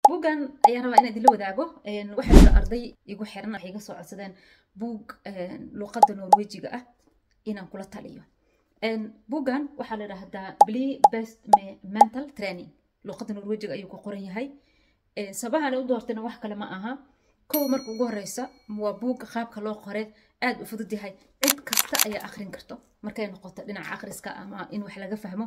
buuggan ayaan rabaa inaan idinla wadaago waxaa jira arday igu xiran waxay iga soo codsadeen buug luqadda norwejiga ah inaan kula taliyo buuggan waxaa la idhaahdaa bli best mental training luqadda norwejiga ayuu ku qoran yahay sabahan u doortayna wax kale ma aha kow marka ugu horeysa waa buug qaabka loo qore aad u fudud yahay cid kasta ayaa akrin karto markay noqoto dhinaca akhriska ama in wax laga fahmo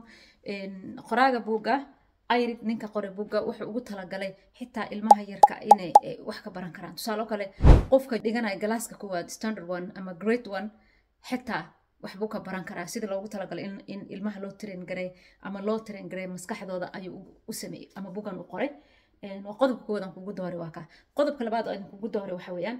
qoraaga buugga ayrid ninka qore buugga wuxuu ugu talagalay xitaa ilmaha yarka inay wax ka baran karaan tusaale kale qofka dhiganaya galaaska koowaad standard one ama great one xitaa waxbuu ka baran karaa sida loogu talagalay in ilmaha loo train garay ama loo train garay maskaxdooda ayuu u sameeyey ama buuggan u qoray waa qodobka koowaad aan kugu dooray waa kaa qodobka labaad aan kugu dooray waxa weeyaan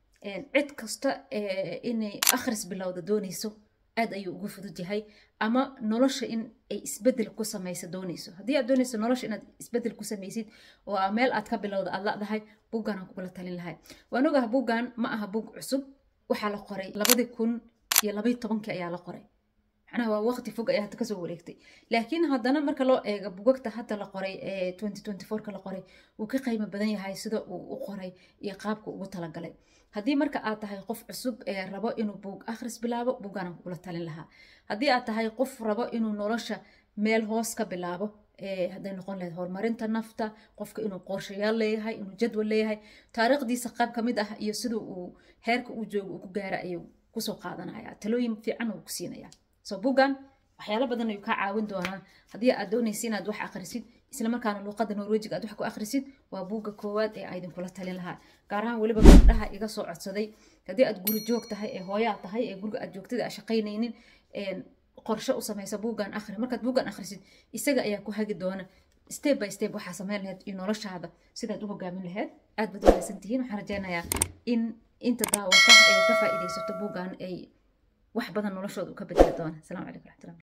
cid kasta inay akhris bilowda doonayso aad ayuu ugu fudud yahay ama nolosha in ay isbedel ku samaysa doonayso haddii aad doonayso nolosha inaad isbedel ku samaysid oo meel aad ka bilowda aad ladahay buuggan aan kugula talin lahay waan ogaha buuggan ma aha buug cusub waxaa la qoray labadii kun iyo labayi tobankii ayaa la qoray macnaha waa waqti fog ayaa hadda kasoo wareegtay laakiin haddana marka loo eego bugagta hadda la qoray ee twenty twenty fourka la qoray wuu ka qiimo badan yahay sida uu u qoray iyo qaabka ugu talagalay haddii marka aad tahay qof cusub ee rabo inuu buug akhris bilaabo buuggaan aan kugula talin lahaa haddii aad tahay qof rabo inuu nolosha meel hoos ka bilaabo hadday noqon lahayd horumarinta nafta qofka inuu qorshayaal leeyahay inuu jadwal leeyahay taariikhdiisa qaab ka mid ah iyo sida uu heerka uu joogo uu ku gaara ayuu kusoo qaadanaya talooyin fiican uu ku siinaya so buuggan waxyaalo badan ayuu kaa caawin doonaa haddii aad doonaysa inaad wax akhrisid isla markaana luuqadda norwejiga aad wax ku akhrisid waa buugga koowaad ee aydin kula talin lahaa gaar ahaan weliba gabdhaha iga soo codsaday haddii aad guri joog tahay ee hooyaa tahay ee guriga aad joogtada aa shaqaynaynin qorshe u samaysa buuggan akhri markaad buuggan akhrisid isaga ayaa ku hagi doona step by step waxaa samayn lahayd iyo noloshaada sidaad u hogaamin lahayd aad baad wanaagsan tihiin waxaan rajaynayaa in inta daawata ay ka faa'iidaysato buuggan ay wax badan noloshooda u ka bedeli doona asalaamu calaykum raxmatullah